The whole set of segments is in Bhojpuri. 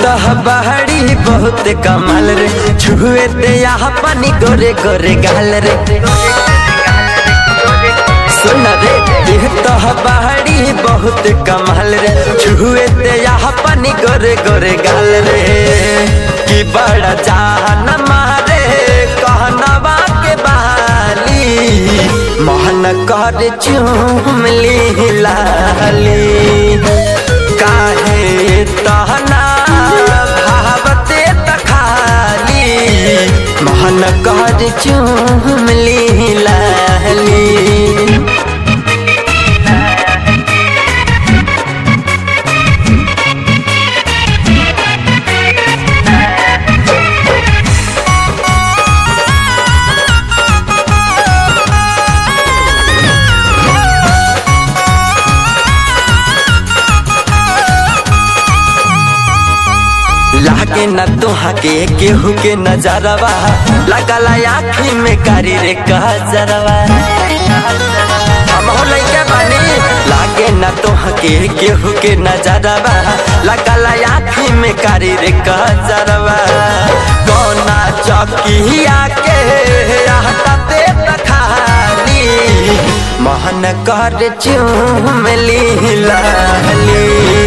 बहड़ी बहुत कमाल रे छुए ते यहाँ पानी गोरे गोरे गाल रे सुन रे देह तो बहड़ी बहुत कमाल रे छुए ते यहाँ पानी गोरे गोरे गाल रे कि बड़ा जान मारे कहनवा के बाली मोहन कर चुमली लाली काहे तहना भावते तखाली मोहन कर चुमली लाली लागे न तोहा के केहू के नजरवा लगला आँखी में कारी रे कहजरवा हम हो लइका बानी लागे न तोहा के केहू के नजरवा लगला आँखी में कारी रे कहजरवा कोना चौकिया के रहता ते तखाली मोहन कर चुमली लाली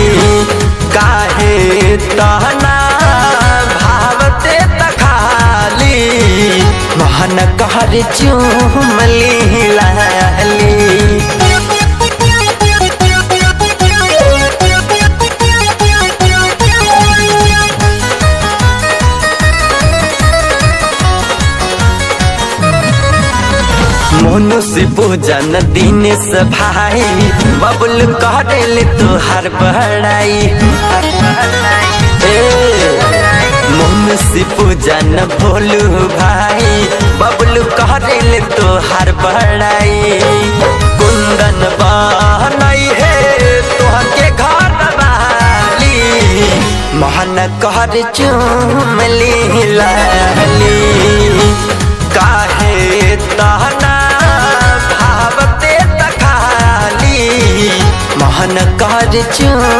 काहे तहना भावते तखाली मोहन कहर चुमली लाली मनुष्य पूजन दिन से भाई बबुल करे तुहार बड़ाई मनुष्य पूजन भोलू भाई बबुल करे तुहार बड़ाई कुंदन बनई है तुहके घर वाली मोहन कर चुमली लाली काहे तहना भावते तखाली मोहन कर चुम